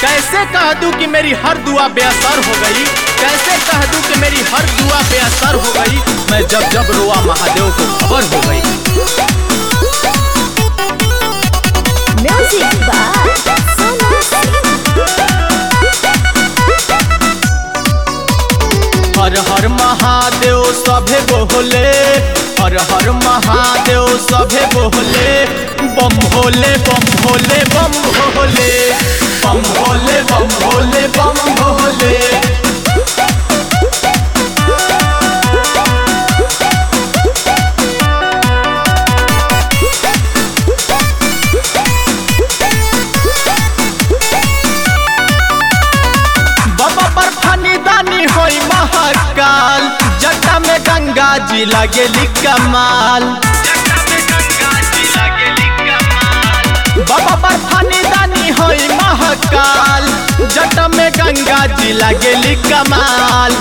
कैसे कह दूं कि मेरी हर दुआ बेअसर हो गई कैसे कह दूं कि मेरी हर दुआ बेअसर हो गई मैं जब जब रोआ महादेव को खबर हो गई Music by Sonu Singh. हर हर महादेव सभे बोले हर हर महादेव सभे बोले बम भोले बम भोले बम भोले बम भोले बम भोले बम भोले बाबा पर फनी दानी होई महाकाल जटा में गंगा जी लगेली कमाल बाबा पर फनी दानी होई महाकाल जट में गंगा जी लगेली कमाल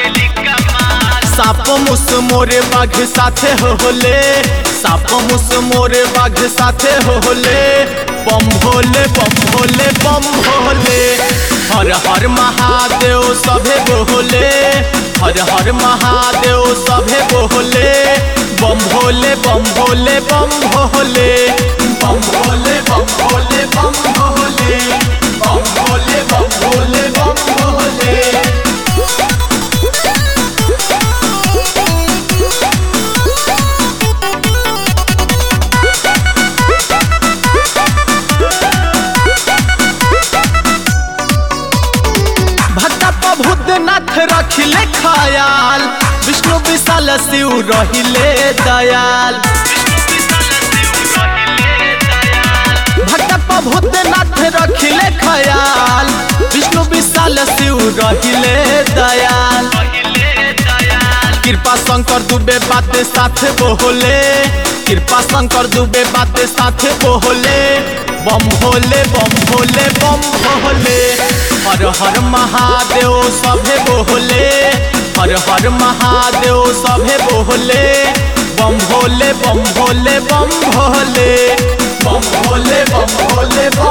साप मुस मोरे बाघ साथे होले साप मुस मोरे बाघ साथे होले बम भोले बम भोले बम भोले हर हर महादेव सभे बोले हर हर महादेव सभे बोले बम भोले बम भोले बम भोले बम भोले बम भोले बम भोले बम भोले बम भोले बम भोले भक्ता प्रभुनाथ रखिले खयाल विष्णु विशाल शिव रहिले दयाल भक्त प्रभुनाथ रखिले खयाल विष्णु विशाल शिव रहिले दयाल कृपा शंकर दुबे बाते साथे बोले कृपा शंकर दुबे बाते साथे बोले बम भोले बम भोले बम भोले हर हर महादेव सभे बोले हर हर महादेव सभे बोले बम भोले बम भोले बम भोले बम भोले बम भोले बम